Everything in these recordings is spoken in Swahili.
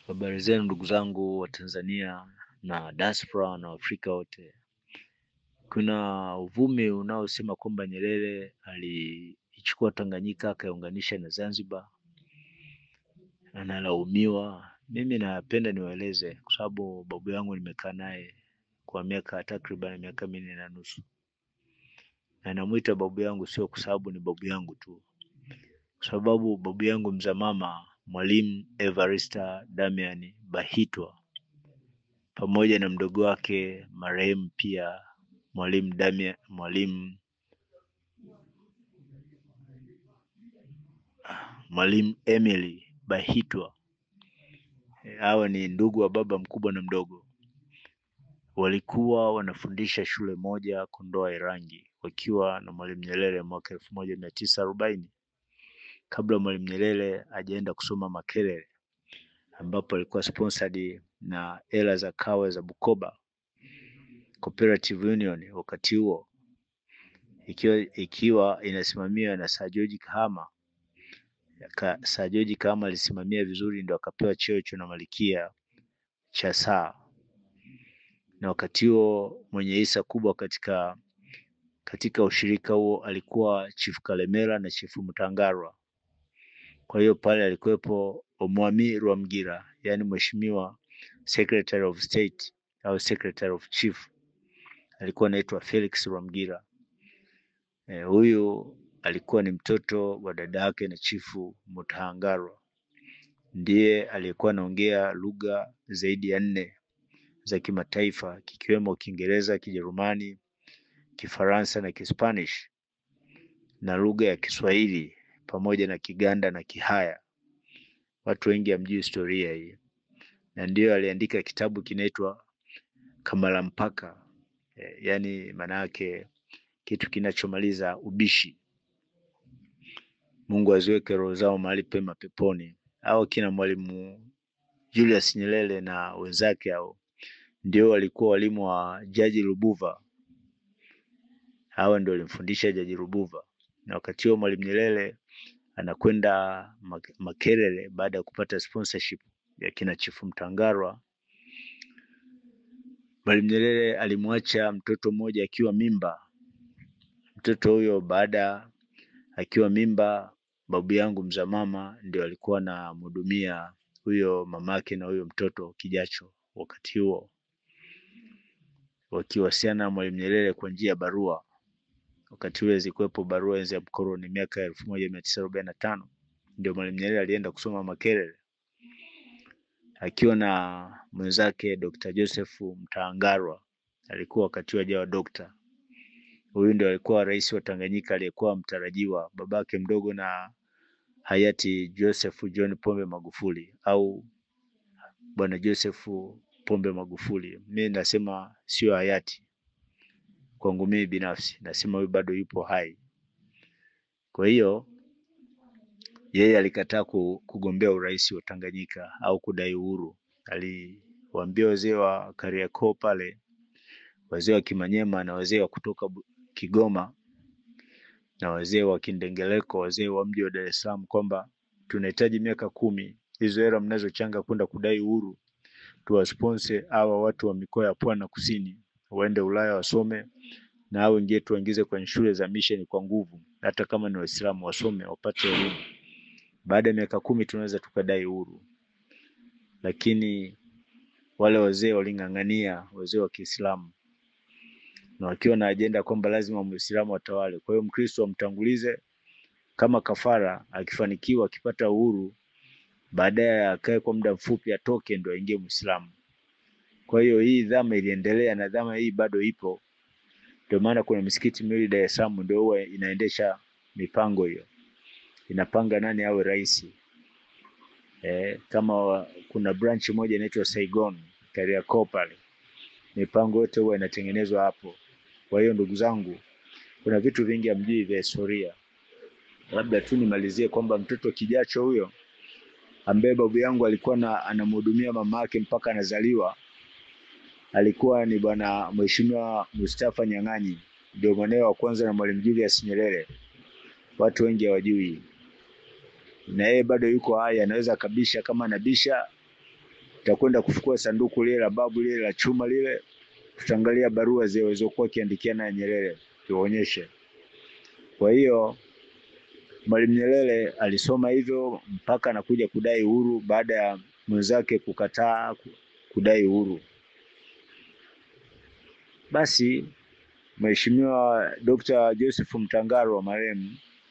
Habari zenu ndugu zangu wa Tanzania na diaspora na Afrika wote. Kuna uvumi unaosema kwamba Nyerere aliichukua Tanganyika akaiunganisha na Zanzibar, analaumiwa. Mimi napenda niwaeleze, kwa sababu babu yangu nimekaa naye kwa miaka takriban miaka minne na nusu, na namwita babu yangu sio kwa sababu ni babu yangu tu, kwa sababu babu yangu mzaa mama Mwalimu Evarista Damian Bahitwa pamoja na mdogo wake marehemu pia Mwalimu Damian Mwalimu Mwalimu Emily Bahitwa. Eh, Hawa ni ndugu wa baba mkubwa na mdogo, walikuwa wanafundisha shule moja Kondoa Irangi, wakiwa na Mwalimu Nyerere mwaka elfu moja mia tisa arobaini kabla Mwalimu Nyerere hajaenda kusoma Makerere, ambapo alikuwa sponsored na hela za kawa za Bukoba Cooperative Union wakati huo ikiwa, ikiwa inasimamiwa na Sir George Kahama. Ka, Sir George Kahama alisimamia vizuri, ndo akapewa cheo cha na malikia cha saa, na wakati huo mwenye hisa kubwa katika katika ushirika huo alikuwa Chief Kalemera na Chief Mtangarwa. Kwa hiyo pale alikuwepo Omwami Rwamgira, yaani mheshimiwa Secretary of State au Secretary of Chief alikuwa anaitwa Felix Rwamgira. Eh, huyu alikuwa ni mtoto wa dada yake na chifu Mutahangarwa, ndiye aliyekuwa anaongea lugha zaidi ya nne za kimataifa kikiwemo Kiingereza, Kijerumani, Kifaransa na Kispanish na lugha ya Kiswahili pamoja na Kiganda na Kihaya. Watu wengi hamjui historia hii, na ndiyo aliandika kitabu kinaitwa Kamalampaka, eh, yaani maana yake kitu kinachomaliza ubishi. Mungu aziweke roho zao mahali pema peponi. Hao kina Mwalimu Julius Nyerere na wenzake hao ndio walikuwa walimu wa Jaji Lubuva. Hawa ndio walimfundisha Jaji Lubuva, na wakati huo Mwalimu Nyerere anakwenda Mak- Makerere baada ya kupata sponsorship ya kina Chifu Mtangarwa. Mwalimu Nyerere alimwacha mtoto mmoja akiwa mimba. Mtoto huyo baada akiwa mimba, babu yangu mzaa mama ndio alikuwa anamhudumia huyo mamake na huyo mtoto kijacho, wakati huo wakiwasiliana na Mwalimu Nyerere kwa njia ya barua. Wakati ule zilikuwepo barua enzi ya mkoloni, miaka ya elfu moja mia tisa arobaini na tano ndio Mwalimu Nyerere alienda kusoma Makerere akiwa na mwenzake Dr. Joseph Mtaangarwa, alikuwa wakati huo hajawa dokta. Huyu ndio alikuwa rais wa Tanganyika aliyekuwa mtarajiwa, babake mdogo na hayati Joseph John Pombe Magufuli au bwana Joseph Pombe Magufuli. Mimi nasema sio hayati, kwangu mimi binafsi nasema huyu bado yupo hai. Kwa hiyo yeye alikataa ku- kugombea urais wa Tanganyika au kudai uhuru. Aliwaambia wazee wa Kariakoo pale, wazee wa Kimanyema na wazee wa kutoka Bu- Kigoma na wazee wa Kindengereko, wazee wa mji wa Dar es Salaam kwamba tunahitaji miaka kumi, hizo hela mnazochanga kwenda kudai uhuru tuwasponse hawa watu wa mikoa ya Pwani na Kusini waende Ulaya wasome, na hao wengine tuwaingize kwenye shule za mission kwa nguvu, hata kama ni Waislamu wasome wapate elimu. Baada ya miaka kumi tunaweza tukadai uhuru, lakini wale wazee waling'ang'ania, wazee wa Kiislamu na wakiwa na ajenda kwamba lazima Muislamu atawale. Kwa hiyo Mkristo amtangulize kama kafara, akifanikiwa akipata uhuru, baadaye akae kwa muda mfupi, atoke ndo aingie Muislamu. Kwa hiyo hii dhama iliendelea na dhama hii bado ipo. Ndio maana kuna misikiti miwili Dar es Salaam ndio huwa inaendesha mipango hiyo, inapanga nani awe rais. Eh, kama wa, kuna branch moja inaitwa Saigon Kariakoo pale, mipango yote huwa inatengenezwa hapo. Kwa hiyo ndugu zangu, kuna vitu vingi hamjui vya historia. Labda tu nimalizie kwamba mtoto kijacho huyo ambaye babu yangu alikuwa na anamhudumia mama yake mpaka anazaliwa alikuwa ni bwana Mheshimiwa Mustafa Nyang'anyi, ndio mwanawe wa kwanza na Mwalimu Julius Nyerere. Watu wengi hawajui, na yeye bado yuko hai, anaweza akabisha kama anabisha tutakwenda kufukua sanduku lile la babu lile la chuma lile, tutaangalia barua zile walizokuwa akiandikia naye Nyerere tuonyeshe. Kwa hiyo Mwalimu Nyerere alisoma hivyo mpaka anakuja kudai uhuru baada ya mwenzake kukataa kudai uhuru. Basi Mheshimiwa Dr. Joseph Mtangaro marehemu,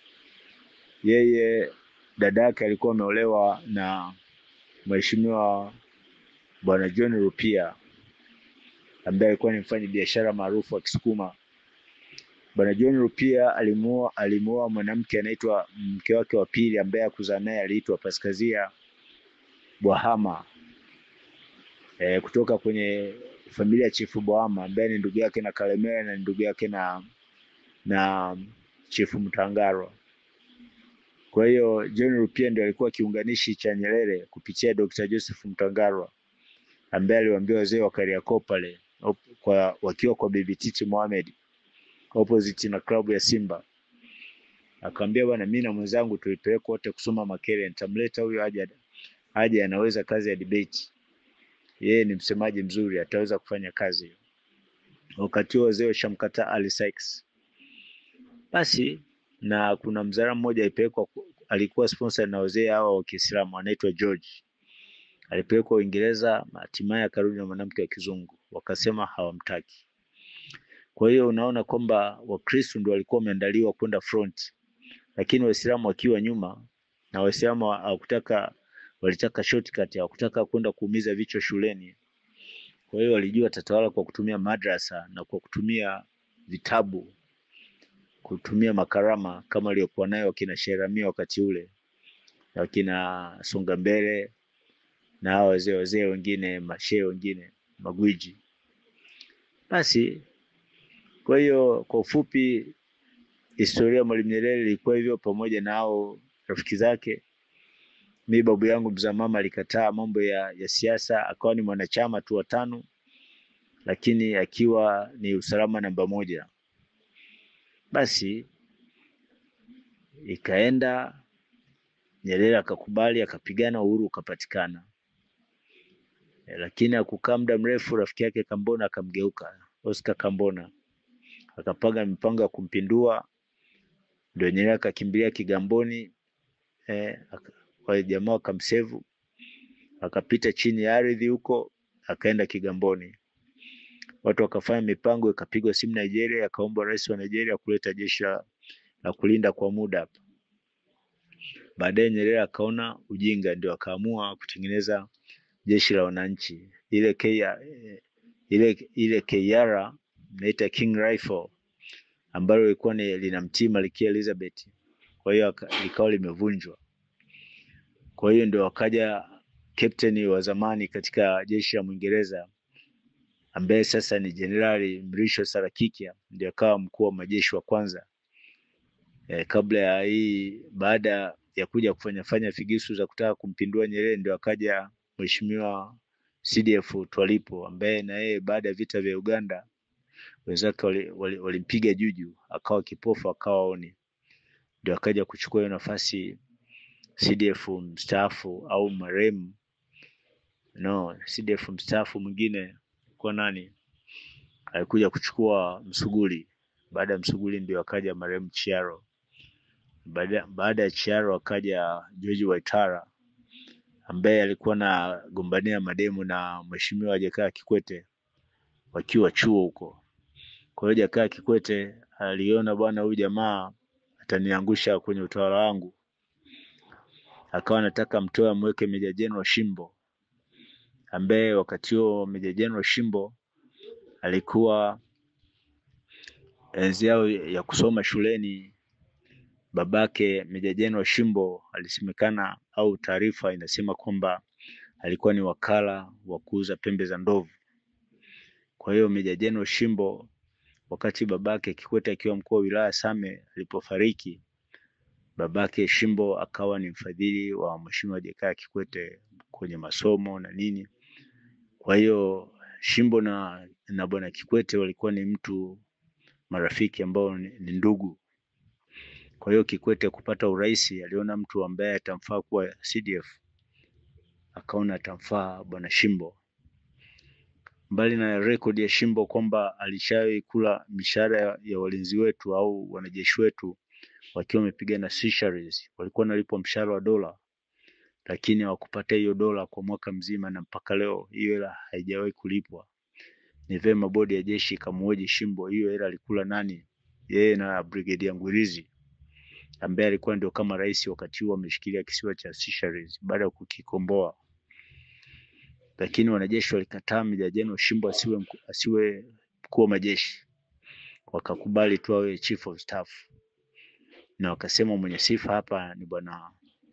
yeye dada yake alikuwa ameolewa na Mheshimiwa Bwana John Rupia ambaye alikuwa ni mfanya biashara maarufu wa Kisukuma. Bwana John Rupia alimuoa alimuoa mwanamke anaitwa mke wake wa pili ambaye akuzaa naye aliitwa Paskazia Bwahama e, kutoka kwenye familia ya Chifu Bwahama ambaye ni ndugu yake na Kalemera na ndugu yake na na Chifu Mtangaro. Kwa hiyo John Rupia ndio alikuwa kiunganishi cha Nyerere kupitia Dr. Joseph Mtangaro ambaye aliwaambia wazee wa Kariakoo pale kwa wakiwa kwa Bibi Titi Mohamed opposite na klabu ya Simba. Akamwambia bwana, mimi na mwenzangu tulipelekwa wote kusoma Makerere, nitamleta huyo aje aje, anaweza kazi ya debate. Yeye ni msemaji mzuri, ataweza kufanya kazi hiyo. Wakati huo wazee washamkataa Ali Sykes. Basi na kuna mzara mmoja alipelekwa, alikuwa sponsor na wazee hawa wa Kiislamu, anaitwa George. Alipelekwa Uingereza, hatimaye akarudi na mwanamke wa kizungu, wakasema hawamtaki. Kwa hiyo unaona kwamba Wakristo ndio walikuwa wameandaliwa kwenda front, lakini Waislamu wakiwa nyuma, na Waislamu hawakutaka, walitaka shortcut, hawakutaka kwenda kuumiza vichwa shuleni. Kwa hiyo walijua tatawala kwa kutumia madrasa na kwa kutumia vitabu, kutumia makarama kama aliyokuwa nayo wakina Sheramia wakati ule, wakina Songa Mbele na hao wazee wazee wengine, mashehe wengine, magwiji. Basi kwa hiyo kwa ufupi, historia ya Mwalimu Nyerere ilikuwa hivyo, pamoja na hao rafiki zake. Mi babu yangu mzaa mama alikataa mambo ya, ya siasa, akawa ni mwanachama tu wa tano, lakini akiwa ni usalama namba moja. Basi ikaenda Nyerere akakubali, akapigana, uhuru ukapatikana. E, lakini hakukaa muda mrefu, rafiki yake Kambona akamgeuka, Oscar Kambona akapanga mipango ya kumpindua, ndio Nyerere akakimbilia Kigamboni eh, wale jamaa wakamsevu, akapita chini ya ardhi huko, akaenda Kigamboni. Watu wakafanya mipango, ikapigwa simu Nigeria, akaomba rais wa Nigeria kuleta jeshi la kulinda kwa muda hapa. Baadaye Nyerere akaona ujinga, ndio akaamua kutengeneza jeshi la wananchi ile K, ile ile KR naita King Rifle ambalo lilikuwa ni linamtii Malkia Elizabeth. Kwa hiyo likawa limevunjwa. Kwa hiyo ndio wakaja captain wa zamani katika jeshi la Mwingereza ambaye sasa ni Jenerali Mrisho Sarakikia, ndio akawa mkuu wa majeshi wa kwanza e, kabla ya hii, baada ya kuja kufanya fanya figisu za kutaka kumpindua Nyerere, ndio akaja Mheshimiwa CDF Twalipo ambaye na yeye baada ya vita vya Uganda wenzake walimpiga wali, wali juju akawa kipofu akawa oni, ndio akaja kuchukua hiyo nafasi CDF mstaafu au marehemu no, CDF mstaafu mwingine kwa nani alikuja kuchukua Msuguli. Baada ya Msuguli ndio akaja marehemu Chiaro. Baada, baada ya Chiaro akaja George Waitara ambaye alikuwa na gombania mademu na Mheshimiwa Jakaya Kikwete wakiwa chuo huko. Kwa hiyo Jakaya Kikwete aliona bwana, huyu jamaa ataniangusha kwenye utawala wangu, akawa anataka mtoe amweke Meja Jenerali Shimbo, ambaye wakati huo Meja Jenerali Shimbo alikuwa enzi yao ya kusoma shuleni. Babake Meja Jenerali Shimbo alisemekana au taarifa inasema kwamba alikuwa ni wakala wa kuuza pembe za ndovu. Kwa hiyo Meja Jenerali Shimbo wakati babake Kikwete akiwa mkuu wa wilaya Same alipofariki, babake Shimbo akawa ni mfadhili wa Mheshimiwa Jakaya Kikwete kwenye masomo na nini. Kwa hiyo Shimbo na, na bwana Kikwete walikuwa ni mtu marafiki ambao ni, ni ndugu. Kwa hiyo Kikwete kupata urais aliona mtu ambaye atamfaa kuwa CDF akaona atamfaa bwana Shimbo. Mbali na rekodi ya Shimbo kwamba alishawahi kula mishahara ya, ya walinzi wetu au wanajeshi wetu wakiwa wamepigana Seychelles, walikuwa wanalipwa mshahara wa dola, lakini hawakupata hiyo dola kwa mwaka mzima, na mpaka leo hiyo hela haijawahi kulipwa. Ni vema bodi ya jeshi ikamhoji Shimbo, hiyo hela alikula nani? Yeye na Brigedia Ngwirizi ambaye alikuwa ndio kama rais wakati huo ameshikilia kisiwa cha Seychelles baada ya kukikomboa, lakini wanajeshi walikataa Meja Jenerali Shimbo asiwe mku, asiwe mkuu wa majeshi, wakakubali tu awe chief of staff, na wakasema mwenye sifa hapa ni bwana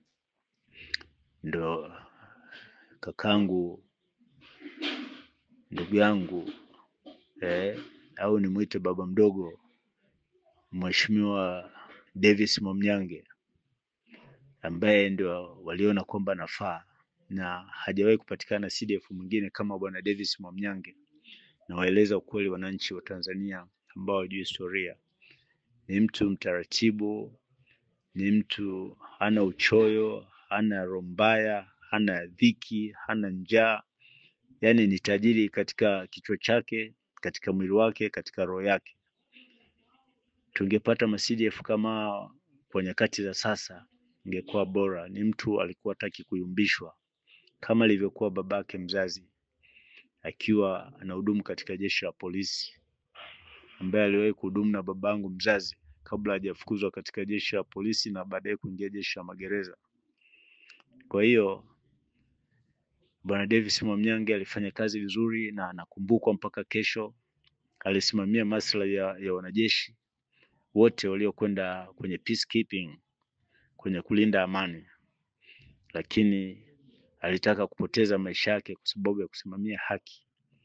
ndo kakangu, ndugu yangu eh, au nimwite baba mdogo, Mheshimiwa Davis Mwamnyange ambaye ndio waliona kwamba nafaa na hajawahi kupatikana CDF mwingine kama bwana Davis Mwamnyange. Na waeleza ukweli wananchi wa Tanzania ambao hawajui historia, ni mtu mtaratibu, ni mtu hana uchoyo, hana roho mbaya, hana dhiki, hana njaa, yaani ni tajiri katika kichwa chake, katika mwili wake, katika roho yake. Tungepata ma CDF kama hawa kwa nyakati za sasa ingekuwa bora. Ni mtu alikuwa hataki kuyumbishwa kama alivyokuwa babake mzazi akiwa anahudumu katika jeshi la polisi, ambaye aliwahi kuhudumu na babangu mzazi kabla hajafukuzwa katika jeshi la polisi na baadaye kuingia jeshi la magereza. Kwa hiyo bwana Davis Mwamnyange alifanya kazi vizuri na anakumbukwa mpaka kesho. Alisimamia maslahi ya, ya wanajeshi wote waliokwenda kwenye peacekeeping, kwenye kulinda amani, lakini alitaka kupoteza maisha yake kwa sababu ya kusimamia haki.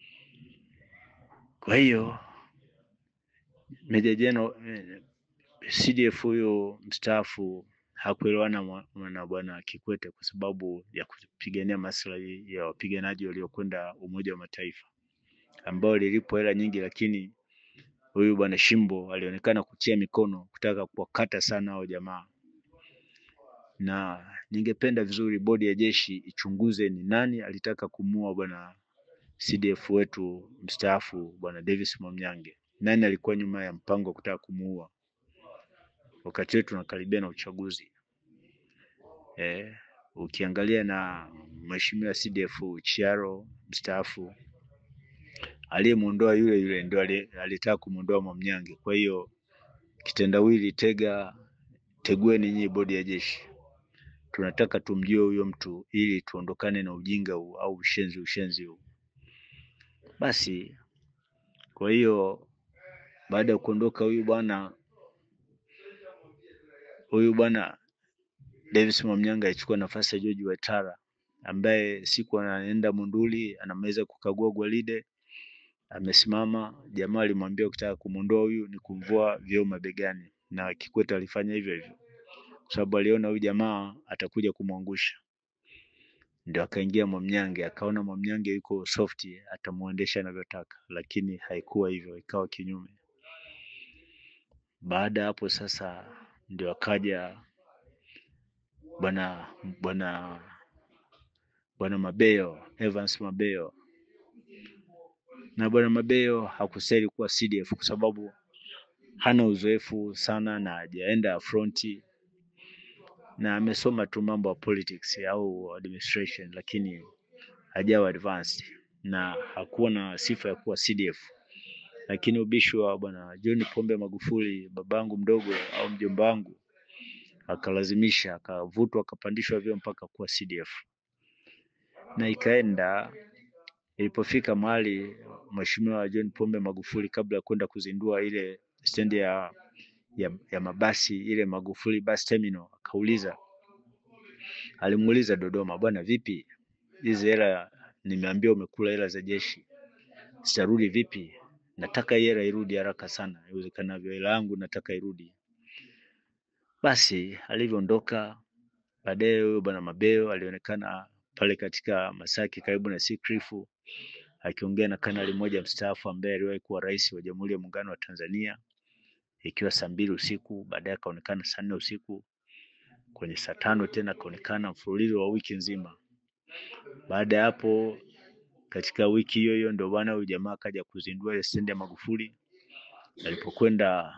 Kwa hiyo Meja Jenerali CDF huyo mstaafu hakuelewana mwa- na bwana Kikwete kwa sababu ya kupigania maslahi ya wapiganaji waliokwenda Umoja wa Mataifa ambao lilipwa hela nyingi, lakini huyu bwana Shimbo alionekana kutia mikono kutaka kuwakata sana hao jamaa, na ningependa vizuri bodi ya jeshi ichunguze ni nani alitaka kumuua bwana CDF wetu mstaafu bwana Davis Mwamnyange. Nani alikuwa nyuma ya mpango wa kutaka kumuua wakati wetu tunakaribia na uchaguzi eh, ukiangalia na mheshimiwa CDF Chiaro mstaafu aliyemuondoa yule yule ndio ali- alitaka kumuondoa Mwamnyange. Kwa hiyo kitendawili, tega tegueni nyinyi bodi ya jeshi, tunataka tumjue huyo mtu ili tuondokane na ujinga huu au ushenzi ushenzi huu. Basi kwa hiyo baada ya kuondoka huyu bwana huyu bwana Davis Mwamnyange alichukua nafasi ya George Waitara ambaye siku anaenda Monduli anamaliza kukagua gwaride, amesimama. Jamaa alimwambia ukitaka kumwondoa huyu ni kumvua vyeo mabegani, na Kikwete alifanya hivyo hivyo kwa sababu aliona huyu jamaa atakuja kumwangusha. Ndio akaingia Mwamnyange, akaona Mwamnyange yuko soft, atamuendesha anavyotaka, lakini haikuwa hivyo, ikawa kinyume. Baada ya hapo sasa ndio akaja bwana bwana bwana Mabeyo, Evans Mabeyo, na bwana Mabeyo hakuseli kuwa CDF kwa sababu hana uzoefu sana na hajaenda fronti na amesoma tu mambo ya politics au administration, lakini hajawa advanced na hakuwa na sifa ya kuwa CDF. Lakini ubishi wa bwana John Pombe Magufuli, babangu mdogo au mjomba wangu, akalazimisha, akavutwa, akapandishwa vyeo mpaka kuwa CDF na ikaenda ilipofika mahali Mheshimiwa John Pombe Magufuli kabla ya kwenda kuzindua ile stendi ya, ya, ya mabasi ile Magufuli bus terminal, akauliza alimuuliza Dodoma, bwana vipi hizi hela, nimeambia umekula hela za jeshi, zitarudi vipi? Nataka hii hela irudi haraka sana iwezekanavyo, hela yangu nataka irudi. Basi alivyoondoka baadaye, huyo bwana Mabeyo alionekana pale katika Masaki karibu na Sikrifu akiongea na kanali mmoja mstaafu ambaye aliwahi kuwa rais wa Jamhuri ya Muungano wa Tanzania, ikiwa saa mbili usiku. Baadaye akaonekana saa nne usiku, kwenye saa tano tena akaonekana, mfululizo wa wiki nzima. Baada ya hapo, katika wiki hiyo hiyo ndio bwana huyu jamaa akaja kuzindua ile stendi ya Magufuli. Alipokwenda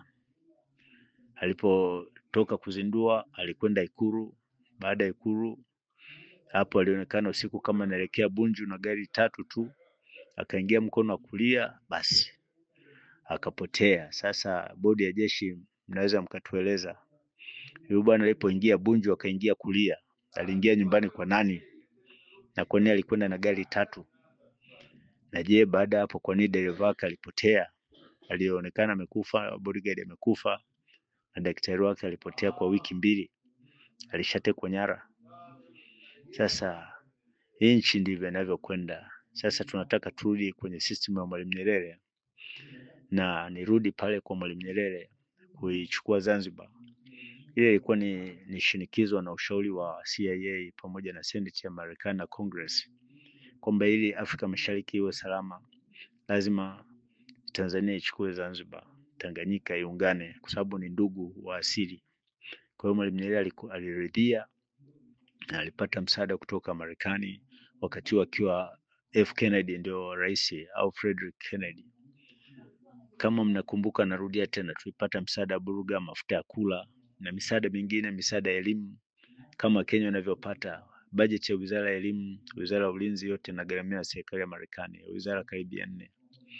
alipotoka kuzindua, alikwenda Ikulu. Baada ya Ikulu hapo alionekana usiku kama anaelekea Bunju na gari tatu tu, akaingia mkono wa kulia, basi akapotea. Sasa bodi ya jeshi, mnaweza mkatueleza huyu bwana alipoingia Bunju akaingia kulia, aliingia nyumbani kwa nani na kwa nini alikwenda na gari tatu? Na je, baada ya hapo kwa nini dereva wake alipotea? Alionekana amekufa, bodyguard amekufa, na daktari wake alipotea kwa wiki mbili, alishatekwa nyara. Sasa hii nchi ndivyo inavyokwenda. Sasa tunataka turudi kwenye system ya Mwalimu Nyerere, na nirudi pale kwa Mwalimu Nyerere kuichukua Zanzibar. Ile ilikuwa ni, ni shinikizo na ushauri wa CIA pamoja na Senate ya Marekani na Congress kwamba ili Afrika Mashariki iwe salama lazima Tanzania ichukue Zanzibar, Tanganyika iungane kwa sababu ni ndugu wa asili. Kwa hiyo Mwalimu Nyerere aliku- aliridhia na alipata msaada kutoka Marekani wakati huo akiwa F Kennedy ndio rais au Frederick Kennedy. Kama mnakumbuka, narudia tena, tulipata msaada wa Buruga, mafuta ya kula na misaada mingine, misaada ya elimu kama Kenya inavyopata bajeti ya wizara ya elimu, wizara ya ulinzi, yote inagharamiwa na serikali ya Marekani, wizara karibia nne.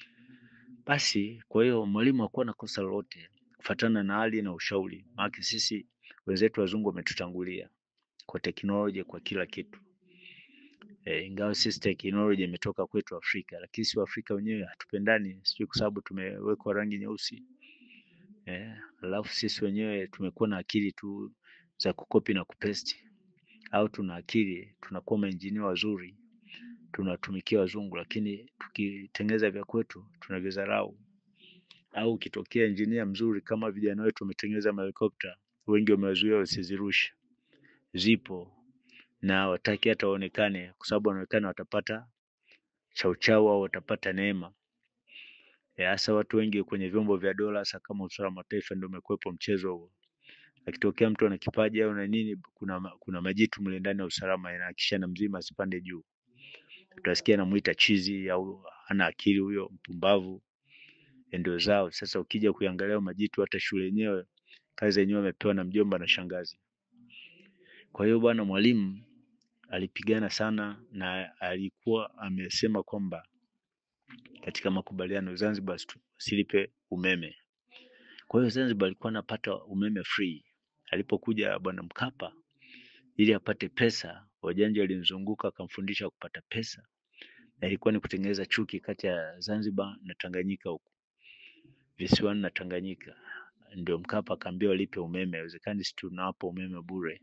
Basi kwa hiyo mwalimu hakuwa na kosa lolote kufuatana na hali na ushauri, maana sisi wenzetu wazungu wametutangulia kwa teknolojia, kwa kila kitu e, ingawa sisi teknolojia imetoka kwetu Afrika, lakini si Waafrika wenyewe hatupendani, sijui kwa sababu tumewekwa rangi nyeusi eh, alafu sisi wenyewe tumekuwa na akili tu za kukopi na kupesti, au tuna akili tunakuwa mainjinia wazuri tunatumikia wazungu, lakini tukitengeneza vya kwetu tunavidharau. Au ukitokea injinia mzuri kama vijana wetu wametengeneza mahelikopta, wengi wamewazuia wasizirushe. Zipo na wataki hata waonekane, kwa sababu wanaonekana watapata chauchau au watapata neema. Eh, Hasa watu wengi kwenye vyombo vya dola, hasa kama usalama wa taifa, ndio umekuwepo mchezo huo. Akitokea mtu ana kipaji au na nini, kuna, ma- kuna majitu mle ndani ya usalama yanahakikisha na mzima asipande juu. Utasikia anamuita chizi au hana akili huyo, mpumbavu, ndio zao. Sasa ukija kuangalia majitu, hata shule yenyewe kazi yenyewe amepewa na mjomba na shangazi. Kwa hiyo bwana Mwalimu alipigana sana na alikuwa amesema kwamba katika makubaliano Zanzibar wasitu- wasilipe umeme. Kwa hiyo Zanzibar alikuwa anapata umeme free. Alipokuja bwana Mkapa ili apate pesa, wajanja walimzunguka akamfundisha kupata pesa, na ilikuwa ni kutengeneza chuki kati ya Zanzibar na Tanganyika huku visiwani na Tanganyika. Ndio Mkapa akaambia walipe umeme, haiwezekani si tunawapa umeme bure.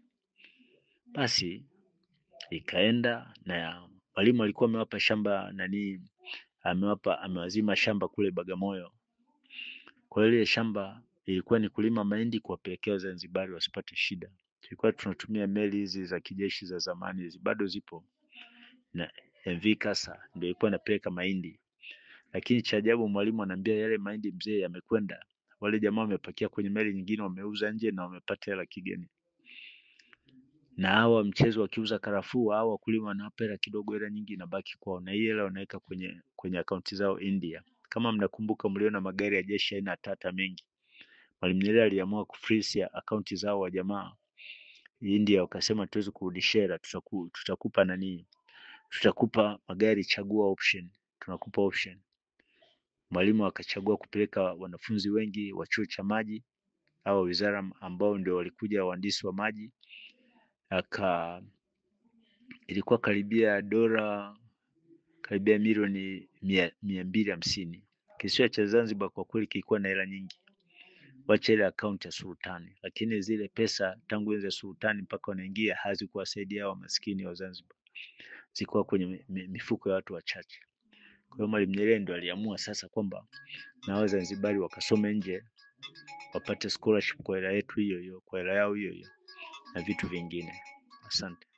Basi ikaenda na Mwalimu alikuwa amewapa shamba nani, amewapa amewazima shamba kule Bagamoyo. Kwa hiyo ile shamba ilikuwa ni kulima mahindi kuwapelekea Wazanzibari wasipate shida. Tulikuwa tunatumia meli hizi za kijeshi za zamani hizi bado zipo, na MV Kasa ndio ilikuwa inapeleka mahindi, lakini cha ajabu Mwalimu anaambia yale mahindi mzee yamekwenda, wale jamaa wamepakia kwenye meli nyingine, wameuza nje na wamepata hela kigeni. Na hawa mchezo wakiuza karafuu, hawa wakulima wanawapa hela kidogo, hela nyingi inabaki kwao, na hii hela wanaweka kwenye kwenye akaunti zao India. Kama mnakumbuka, mliona magari ya jeshi aina ya Tata mengi. Mwalimu Nyerere aliamua kufreeze akaunti zao wa jamaa India, wakasema tuwezi kurudishia hela, tutaku, tutakupa nani, tutakupa magari, chagua option, tunakupa option. Mwalimu akachagua kupeleka wanafunzi wengi wa chuo cha maji au wizara ambao ndio walikuja wahandisi wa maji, aka ilikuwa karibia dola karibia milioni mia, mia mbili hamsini. Kisiwa cha Zanzibar kwa kweli kilikuwa na hela nyingi, wacha ile akaunti ya sultani, lakini zile pesa tangu enzi ya sultani mpaka wanaingia hazikuwasaidia hao maskini wa Zanzibar, zilikuwa kwenye mi- mi- mifuko ya watu wachache. Kwa hiyo Mwalimu Nyerere ndo aliamua sasa kwamba na Wazanzibari wakasome nje wapate scholarship kwa hela yetu hiyo hiyo, kwa hela yao hiyo hiyo na vitu vingine. Asante.